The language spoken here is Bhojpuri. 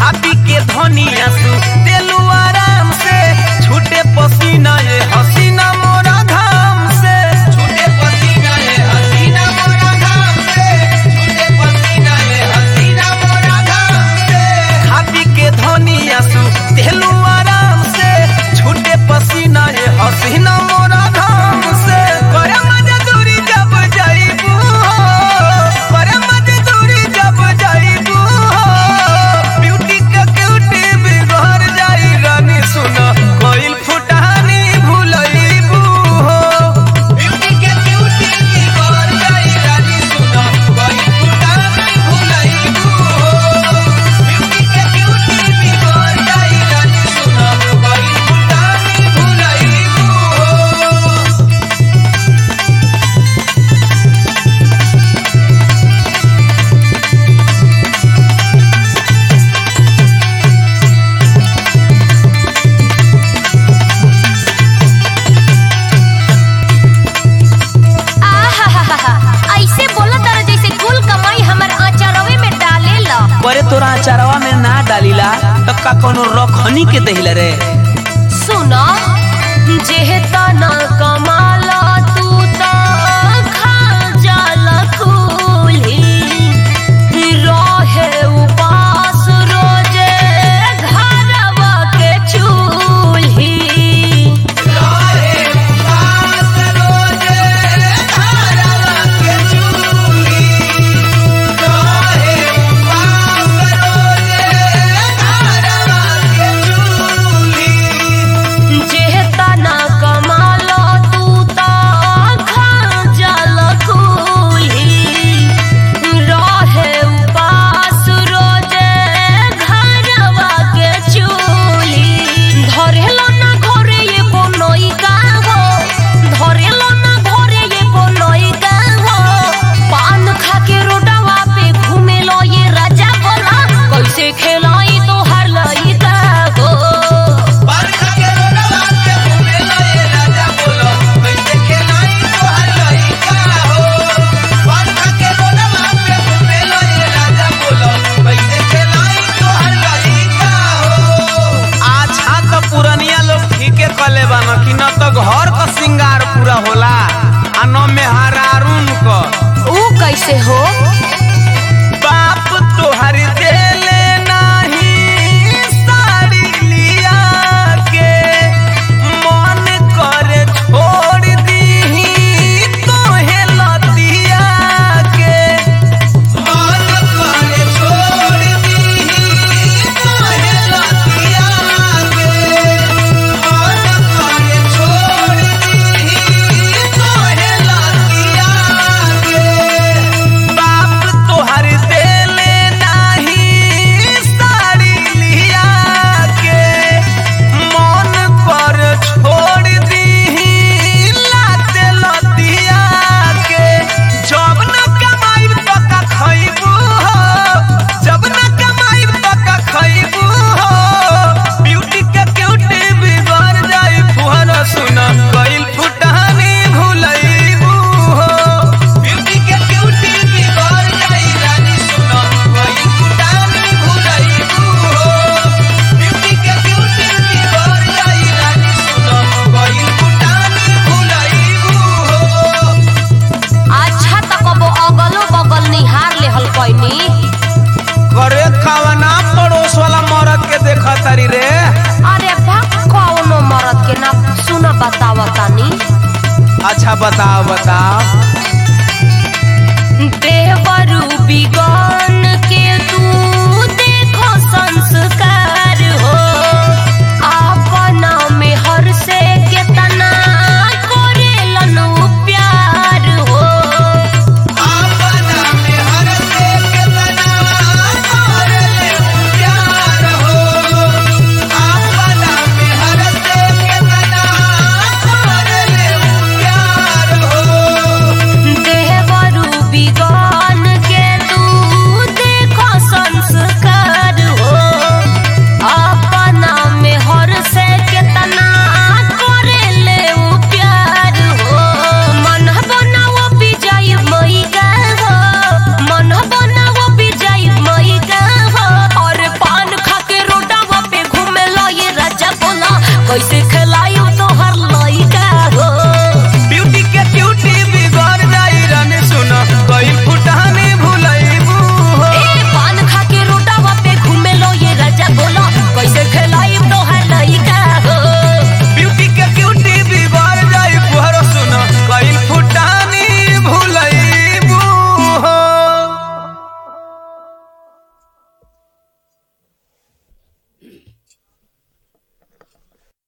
खापी के धनिया सु तेलू आराम से छूटे पसीना ये हसीना मोरा घाम से छूटे पसीना ये हसीना मोरा घाम से छूटे पसीना ये हसीना मोरा घाम से खापी के धनिया सु तेलू आराम से छूटे पसीना ये हसीना मोरा घाम से करे मजदूरी जब जाइबू करे मजदूरी जब जाइबू ब्यूटी के क्यूटी बिगड़ जाई रानी सुना कोइल फुटानी भूलइबू ब्यूटी के क्यूटी बिगड़ जाई रानी सुना कोइल फुटानी भूलइबू ब्यूटी के क्यूटी बिगड़ जाई रानी सुना कोइल फुटानी भूलइबू आहाहाहा, ऐसे बोला तारा जैसे कुल कमाई हमर आचारवे में डाले ला बरे तोरा अचारवा में ना डालीला तो का कोनो रखनी के दहिला रे सुना जेहता न कमाला तू त खा जाला कुली रहे उपास रोजे घरवा के चूल्ही जेहता न कमाला तू त खा जाला कुली रहे उपास रोजे घरवा के चूल्ही धरेलो ना घरे ये बनई का हो धरेलो ना घरे ये बनई का हो पान खा के रोडवा पे घूमे लो ये राजा बोला कैसे खेलाई तो हर लई का हो अच्छा तो पुरनिया लोग ठीके कले बान कि न तो घर का सिंगार पूरा होला आ न मेहरारून क ऊ कैसे हो बाप तोहर देले नाही साड़ी लिया के मन करे छोड़ दीही तोहे लतिया के मन करे छोड़ दीही तोहे लतिया के मन करे छोड़ दीही तोहे लतिया के बाप तोहर देले नाही साड़ी लिया के मन पर छोड़ दीही लाते लतिया के जब न कमाई पका खइबू हो जब न कमाई पका खइबू हो ब्यूटी के क्यूटी बिगड़ जाई फुहर सुना कइल फुटानी भूलइबू हो ब्यूटी के क्यूटी बिगड़ जाई रानी सुना कइल फुटानी भूलइबू हो ब्यूटी के क्यूटी बिगड़ जाई रानी सुना कइल फुटानी भूलइबू हो अच्छा त कबो अगलो बगल निहार लेहल कैनी करे खावना पड़ोस वाला मरद के देखा तारी रे अरे बा कौनो मरद के ना सुन बतावतानी अच्छा बताओ बताओ देवरू बिगन